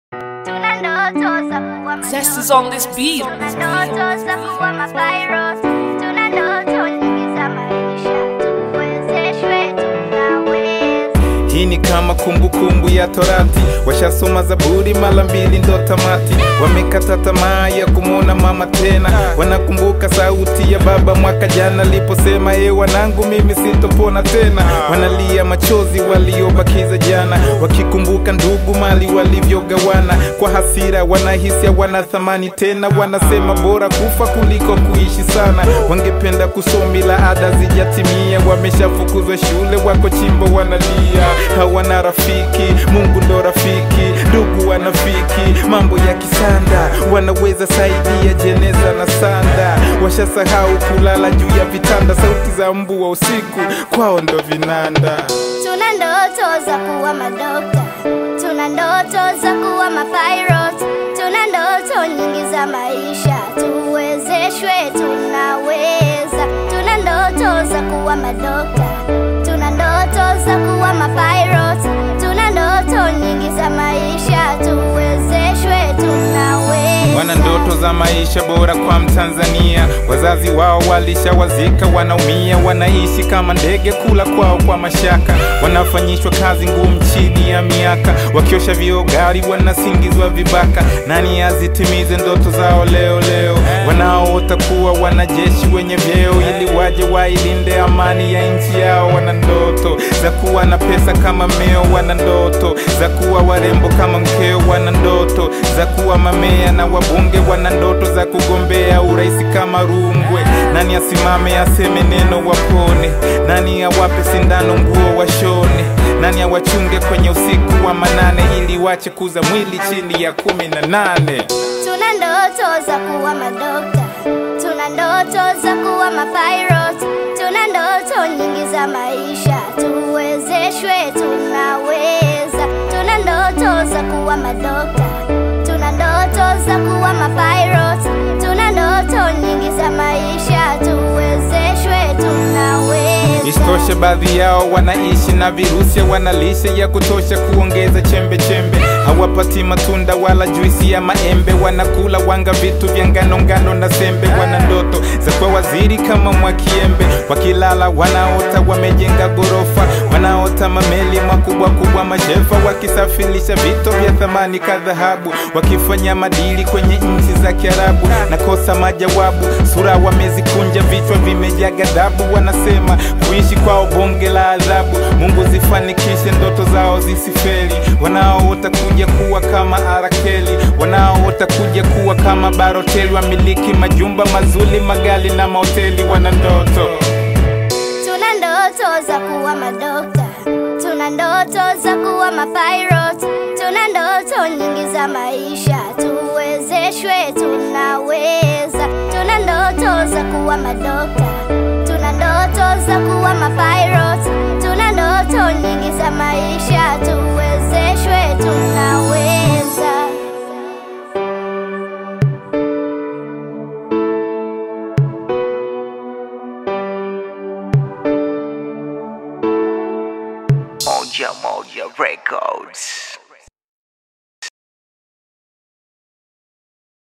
Tuna ndoto za kuwa Zest is on this beat. Tuna ndoto za kuwa mapirates. Tuna ndoto nyingi za maisha. Tuwezeshwe, tunaweza. Hii ni kama kumbukumbu ya Torati, washasoma Zaburi mara mbili ndo tamati. Wamekata tamaa ya kumwona mama tena, wanakumbuka sauti ya baba mwaka jana aliposema, e wanangu, mimi sitopona tena. Wanalia machozi waliobakiza jana, wakikumbuka ndugu mali walivyogawana. Kwa hasira wanahisi hawana thamani tena, wanasema bora kufa kuliko kuishi sana. Wangependa kusoma ila ada zijatimia, wameshafukuzwa shule, wako chimbo wanalia, hawana rafiki. Mungu ndo rafiki, ndugu wanafiki, mambo ya kisanda wanaweza saidia jeneza na sanda. Washasahau kulala juu ya vitanda, sauti za mbu wa usiku kwao ndo vinanda. Tuna ndoto za kuwa madokta, tuna ndoto za kuwa mapirates, tuna ndoto nyingi za maisha. Tuwezeshwe, tunaweza. Tuna ndoto za kuwa madokta, tuna ndoto za kuwa mapirates, tuna ndoto nyingi za maisha. Tuwezeshwe, tunaweza. Wana ndoto za maisha bora kwa Mtanzania. Wazazi wao walishawazika, wanaumia, wanaishi kama ndege, kula kwao kwa mashaka. Wanafanyishwa kazi ngumu chini ya miaka, wakiosha vioo gari, wanasingizwa vibaka. Nani azitimize ndoto zao leo leo? Wanaoota kuwa wanajeshi wenye vyeo, ili waje wailinde amani ya nchi yao. Wana ndoto za kuwa na pesa kama meo, wana ndoto za kuwa warembo kama mkeo, wana ndoto za kuwa mamea na wabunge, wana ndoto za kugombea urais kama Rungwe. Nani asimame aseme neno wapone? Nani awape sindano nguo washone? Nani awachunge kwenye usiku wa manane, ili wache kuza mwili chini ya kumi na nane? Tuna ndoto za kuwa madokta, tuna ndoto za kuwa mapirates, tuna ndoto nyingi za maisha. Tuwezeshwe, tunaweza. Tuna ndoto za kuwa madokta, tuna ndoto za kuwa mapirates, tuna ndoto nyingi za maisha. Tuwezeshwe, tunaweza. Isitoshe, baadhi yao wanaishi na virusi, wana lishe ya kutosha kuongeza chembe chembe. Hawapati matunda wala juisi ya maembe, wanakula wanga, vitu vya ngano ngano na sembe. Wana ndoto za kuwa waziri kama Mwakiembe, wakilala wanaota wamejenga gorofa, wanaota mameli makubwa kubwa, mashefa wakisafirisha vito vya thamani ka dhahabu, wakifanya madili kwenye nchi za Kiarabu. Nakosa majawabu, sura wamezikunja, vichwa vimejaa ghadhabu, wanasema kuishi kwao bonge la adhabu. Mungu zifanikishe ndoto zao zisifeli, wanaoota kuja kuwa kama Arakeli, wanaoota kuja kuwa kama Baroteli, wamiliki majumba mazuri, magali na mahoteli. Wana ndoto Tuna ndoto za kuwa madokta, tuna ndoto za kuwa mapirates, tuna ndoto nyingi za maisha. Tuwezeshwe, tunaweza. Tuna ndoto za kuwa madokta, tuna ndoto za kuwa mapirates, tuna ndoto nyingi za maisha. Tuwezeshwe, tunaweza. Moja Moja Records.